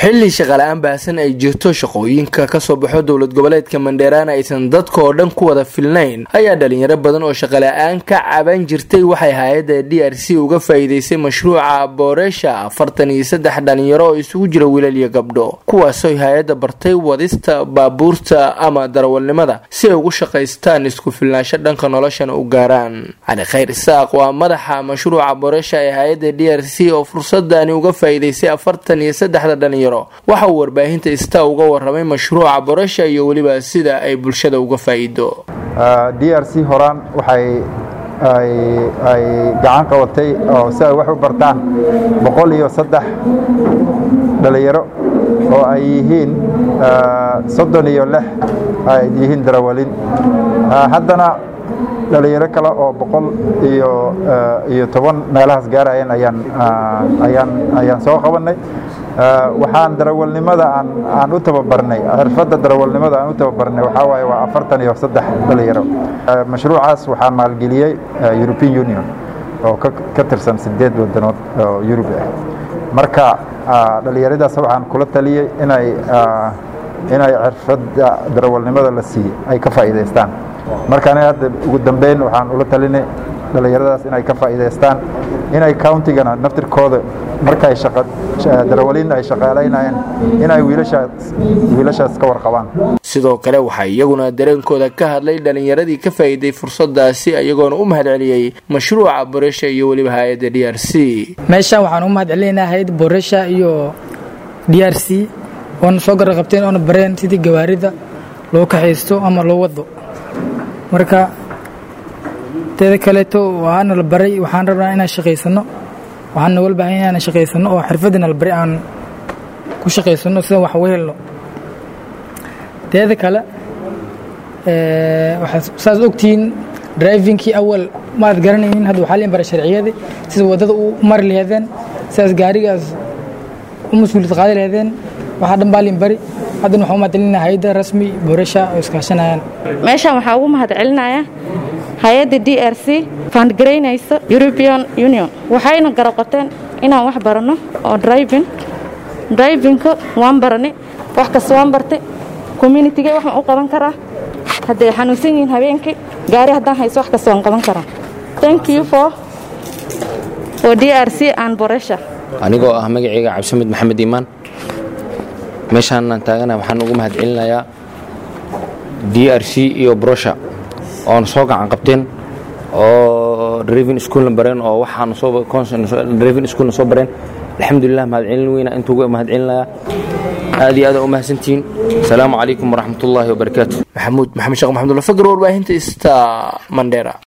xilli shaqala-aan baahsan ay jirto shaqooyinka kasoo baxo dowlad goboleedka mandheeraana aysan dadka oo dhan ku wada filnayn ayaa dhalinyaro badan oo shaqala-aan ka caban jirtay waxay hay-adda d r c uga faa-iideysay mashruuca booreesha afartan iyo saddex dhalinyaro oo isugu jira wiilal iyo gabdho kuwaasoo hay-adda bartay wadista baabuurta ama darawalnimada si ay ugu shaqaystaan isku filnaansho dhanka noloshana u gaaraan cali khayr isaaq waa madaxa mashruuca booreesha ee hay-adda d r c oo fursadani uga faa-iideysay afartan iyo saddexda dhalinyaro waxa uu warbaahinta ista uga waramay mashruuca borasha iyo weliba sida ay bulshada uga faa'iido d r c horaan waxay ay gacan qabatay oo si ay wax u bartaan boqol iyo saddex dhalinyaro oo ay yihiin soddon iyo lix ay yihiin darawalin haddana dhalinyaro kale oo boqol iyo iyo toban meelahaas gaarayeen ayaan ayaan ayaan soo qabannay waxaan darawalnimada aan aan u tababarnay xirfadda darawalnimada aan u tababarnay waxaa waaye waa afartan iyo saddex dhalinyaro mashruucaas waxaa maalgeliyey european union oo ka tirsan sideed wadanood oo yurub ah marka dhalinyaradaas waxaan kula taliyey inay inay xirfadda darawalnimada la siiyey ay ka faa'iidaystaan marka aniga hadda ugu dambeyn waxaan ula talinay dhalinyaradaas inay ka faa'iidaystaan inay countigana naftirkooda markay darawaliin ay shaqaalaynayeen inay wiilashaas ka warqabaan sidoo kale waxaa iyaguna dareenkooda ka hadlay dhalinyaradii ka faa'iiday fursadaasi iyagoona u mahad celiyey mashruuca boresha iyo weliba hay-adda d r c meeshaan waxaan u mahad celinaynaa hay-adda boresha iyo d r c oona soo garaqabteen oona bareen sidii gawaarida loo kaxaysto ama loo wado marka teeda kaleeto waana la baray waxaan rabnaa inaan shaqaysano waxaan nogala baahan inaan shaqaysano oo xirfadina la baray aan ku shaqaysano sida wax u helno teeda kale waxaad saas ogtihiin drivingkii awal maad garanaynin hadda waxaa liin bara sharciyadii sida waddada u mari laheedeen sidaas gaarigaas u mas-uuliyad qaadi laheedeen waxaa dhan baa liin bari haddana waxaa u mahad celinaya hay-adda rasmi boorasha oo iskaashanayaan meeshaan waxaa ugu mahad celinaya hay-adda d r c faandgaraynaysa european union waxayna garab qabteen inaan wax baranno oo driving drivingka waan barani wax kasta waan bartay communitiga waxaan u qaban karaa hadday xanuunsan yihiin habeenkii gaari haddaan hayso wax kasta waan qaban karaa thank you for for d r c and boresha anigoo ah magacayga cabdisamid maxamed iimaan meeshaanaan taagana waxaan ugu mahad celinayaa d r c iyo brosha oona soo gacan qabteen oo driving schoolna bareen oo waxaana soo driving schoolna soo bareen alxamdulilah mahad celin weyna intuu mahad celinayaa aad iyo aad u mahadsantihiin asalaamu calaykum waraxmat ullaahi wabarakaatu maxamuud maxamed sheekh maxamudullah fakr warbaahinta ista mandheera